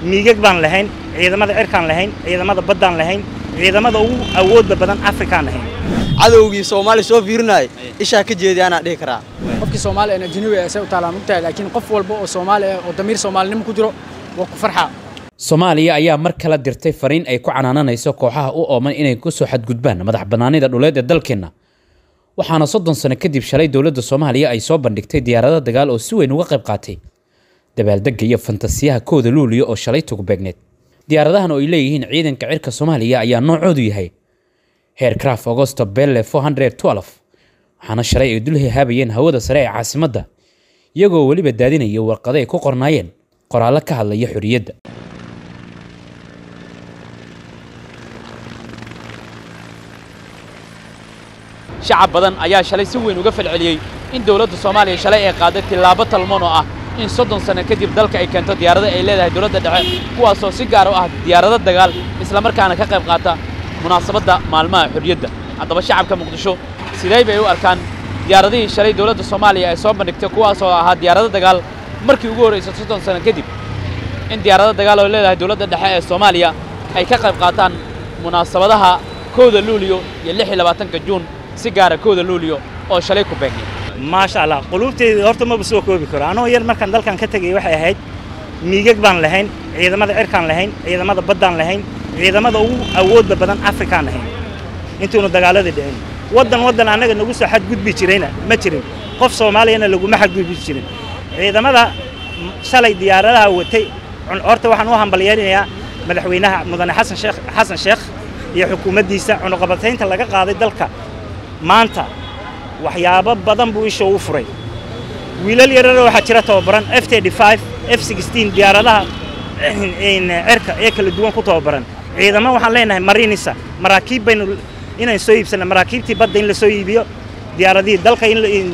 miigag baan lahayn ciidamada cirkaan lahayn ciidamada baddaan lahayn ciidamada ugu awoodda badan afrikaan lahayn cadowgii soomaaliya soo fiirinaya ishaa ka jeedi anaa dhihi karaa qofkii soomaali aan ajnabi ah say u taalaan ogtahay laakiin qof walba oo soomaali ah oo damiir soomaalinimo ku jiro waa ku farxaa soomaaliya ayaa mar kale dirtay fariin ay ku canaananayso kooxaha u ooman inay ku soo xadgudbaan madax bannaanida dhuleed ee dalkeenna waxaana soddon sano kadib shalay dowladda soomaaliya ay soo bandhigtay diyaarado dagaal oo si weyn uga qayb qaatay dabaaldegga iyo fantasiyaha kooda luuliya oo shalay tugbeegneed diyaaradahan oo ay leeyihiin ciidanka cirka soomaaliya ayaa noocoodu yahay heercraft augosto belle waxaana shalay ay dul hehaabayeen hawada sare ee caasimadda iyagoo weliba daadinaya warqado ay ku qornaayeen qoraallo ka hadlaya xorriyadda shacab badan ayaa shalay si weyn uga falceliyey in dowladda soomaaliya shalay ay qaaday tillaabo talmoon oo ah in soddon sano kadib dalka ay keento diyaarado ay leedahay dowladda dhexe kuwaasoo si gaar u ah diyaarado dagaal islamarkaana ka qayb qaata munaasabadda maalmaha xorriyadda haddaba shacabka muqdisho sidee bay u arkaan diyaaradihii shalay dowladda soomaaliya ay soo bandhigtay kuwaasoo ahaa diyaarado dagaal markii ugu horraysay soddon sano kadib in diyaarado dagaal oo leedahay dowladda dhexe ee soomaaliya ay ka qayb qaataan munaasabadaha kowda luuliyo iyo lix iyo labaatanka juun si gaara kowda luuliyo oo shalay ku beegnay maasha allah quluubteyda horta maba soo koobi karo anoo yar markaan dalkan ka tegay waxay ahayd miigag baan lahayn ciidamada cirkaan lahayn ciidamada baddaan lahayn ciidamada ugu awoodda badan afrikaan lahayn intuunu dagaaladii dhicin waddan waddan annaga nagu soo xadgudbi jirayna ma jirin qof soomaaliyana laguma xadgudbi jirin ciidamada shalay diyaaradaha watay horta waxaan u hambalyeelinayaa madaxweynaha mudane xasan sheekh xasan sheekh iyo xukuumaddiisa cunuqabataynta laga qaaday dalka maanta waxyaabo badan buu isha u furay wiilal yarara waxaa jira tababaran f f diyaaradaha cirka ee kala duwan ku tababaran ciidamo waxaan leenahay marinisa maraakiib baynu inaan soo iibsanna maraakiibtii badda in la soo iibiyo diyaaradihii dalka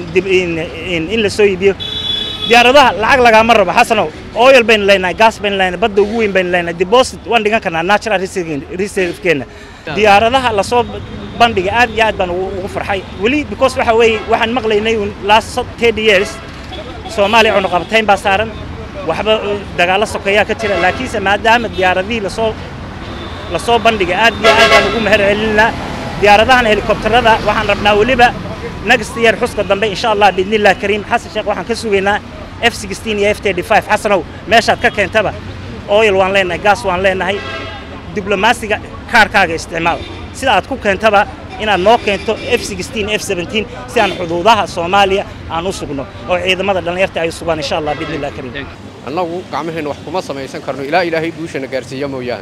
in la soo iibiyo diyaaradaha lacag lagaama rabo xasanow oil baynu leenahay gaas baynu leenahay badda ugu weyn baynu leenahay deposit waan dhigan karnaa natural reserve-keenna diyaaradaha lasoo bandhiga aad iyo aad baan ugu farxay weli because waxa weeye waxaan maqlaynay last thirty years soomaaliya cunuqabatayn baa saaran waxba dagaallo sokeeyaa ka jira laakiinse maadaama diyaaradihii lasoo lasoo bandhiga aad iyo aad baan ugu meher celinaa diyaaradahan helikobtarada waxaan rabnaa weliba next year xuska dambe insha allah biidnillah kariim xasan sheekh waxaan ka sugaynaa f iyo f xasanow meeshaad ka keentaba oil waan leenahay gaas waan leenahay diblomaasiga kaarkaaga isticmaal sida aad ku keentaba inaad noo keento f f si aan xuduudaha soomaaliya aan u sugno oo ciidamada dhallinyarta ay sugaan insha allah biidnillah kariim annagu gacmaheenna wax kuma samaysan karno ilaa ilaahay guushana gaarsiiya mooyaane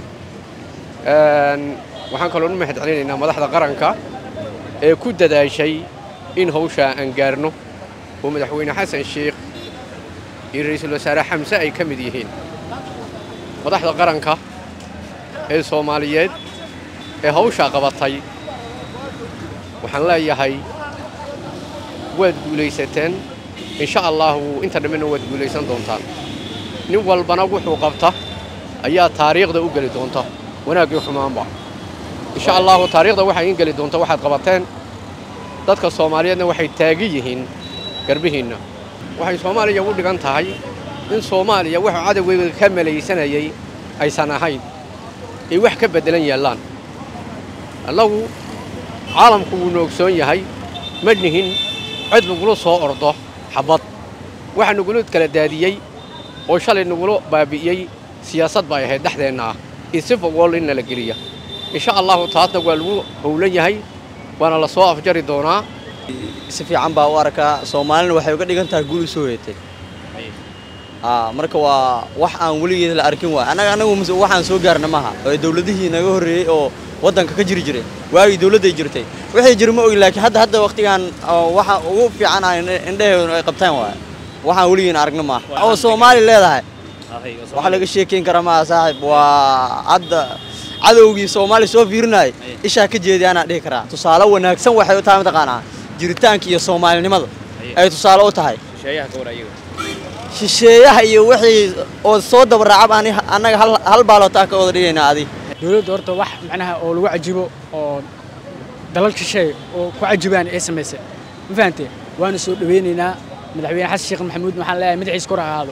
waxaan kaloo u mahad celinaynaa madaxda qaranka ee ku dadaashay in hawshaa aan gaarno oo madaxweyne xasan sheikh iyo ra'iisul wasaare xamse ay ka mid yihiin madaxda qaranka ee soomaaliyeed ee hawshaa qabatay waxaan leeyahay waad guulaysateen insha allahu inta dhammina waad guulaysan doontaan nin walbana wuxuu qabta ayaa taariikhda u geli doonta wanaaggii xumaanba insha allahu taariikhda waxay in geli doonta waxaad qabateen dadka soomaaliyeedna waxay taagi yihiin garbihiinna waxay soomaaliya u dhigan tahay in soomaaliya wuxuu cadowgeyga ka malaysanayay aysan ahayn ay wax ka beddelan yaallaan annagu caalamku wuu noogsoon yahay ma nihin cid nagula soo ordo xabbad waxa nagula kala daadiyey oo shalay nagula baabi'iyey siyaasad bay ahayd dhexdeenna ah iyo sifa wool in nala geliya insha allahu taasna waa lagu howlan yahay waana la soo afjari doonaa si fiican baa u arkaa soomaalina waxay uga dhigan tahay guul u soo heetay marka waa wax aan weligeed la arkin waay annaga annagu waxaan soo gaarna maaha oo dawladihii naga horreeyey oo waddanka ka jiri jiray waagii dawladday jirtay waxay jiri ma ogi laakiin hadda hadda waqtigan waxa ugu fiican ah indhaheedu ay qabtaan waay waxaan weligeena aragna maaha oo soomaali leedahay wax laga sheekayn kara maaha saaxiib waa hadda cadowgii soomaaliya soo fiirinaya ishaa ka jeedi anaa dhihi karaa tusaale wanaagsan waxay u tahay mataqaanaa jiritaanka iyo soomaalinimada ay tusaale u tahay shisheeyaha iyo wixii oo soo dabaracab ani annaga hal hal baalootaa ka wada dhigaynaa adi dowladda horta wax macnaha oo lagu cajibo oo dalal shisheey oo ku cajibaan ee samaysay ma fahamtee waana soo dhaweynaynaa madaxweyne xasan sheekh maxamuud waxaan leeyahay madaxiis kor ha ahaado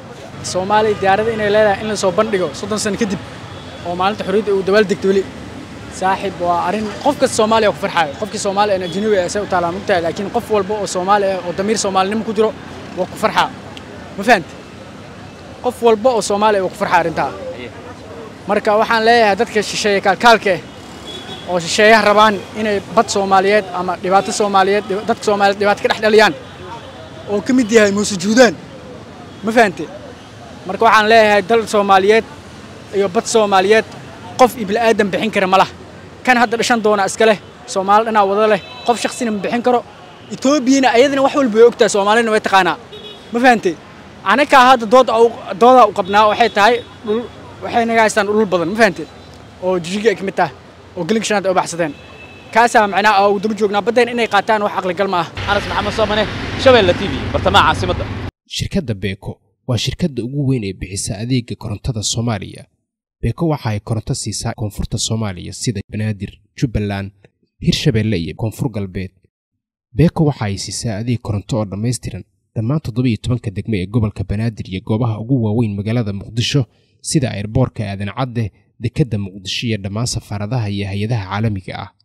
soomaaliya diyaarada inay leedahay in la soo bandhigo soddon sano kadib oo maalinta xorriyadda uu dabaal degto weli saaxiib waa arrin qof kasta soomaaliya ku farxaayo qofkii soomaaliya aan ajnabi ah say u taalaa mugtahay laakiin qof walba oo soomaali ah oo damiir soomaalinimo ku jiro waa ku farxaa ma fahamti qof walba oo soomaaliya waa ku farxaa arrintaa marka waxaan leeyahay dadka shisheeye kaalkaalka ah oo shisheeyaha rabaan inay bad soomaaliyeed ama dhibaato soomaaliyeed dadka soomaaliyeed dhibaato ka dhex dhaliyaan oo ka mid yahay muuse juudaan ma fahante marka waxaan leeyahay dal soomaaliyeed iyo bad soomaaliyeed qof iyo bila'aadan bixin kara ma lah kan hadda dhashan doona iska leh soomaali dhanaa wada leh qof shaksina ma bixin karo etoobiyana ayadana wax walba way ogtahay soomaalina way taqaanaa ma fahante anakaa hadda dood doodaa u qabnaa waxay tahay dhul waxay naga haystaan dhulul badan ma fahante oo jijiga ay ka mid tahay oo gelinka shanaad ay u baxsadeen kaasaa macnaha aa daba joognaa baddeen inay qaataan wax aqligal ma ah anas maxamed soomane shabeelle t v bartamaha caasimadda shirkadda beeko waa shirkadda ugu weyn ee bixisa adeega korontada soomaaliya beeko waxa ay koronto siisaa koonfurta soomaaliya sida banaadir jubbaland hirshabeelle iyo koonfur galbeed beeko waxa ay siisaa adeeg koronto oo dhammaystiran dhammaan toddobiiyo tobanka degmo ee gobolka banaadir iyo goobaha ugu waaweyn magaalada muqdisho sida airboorka aadan cadde dekedda muqdisho iyo dhammaan safaaradaha iyo hay-adaha caalamiga ah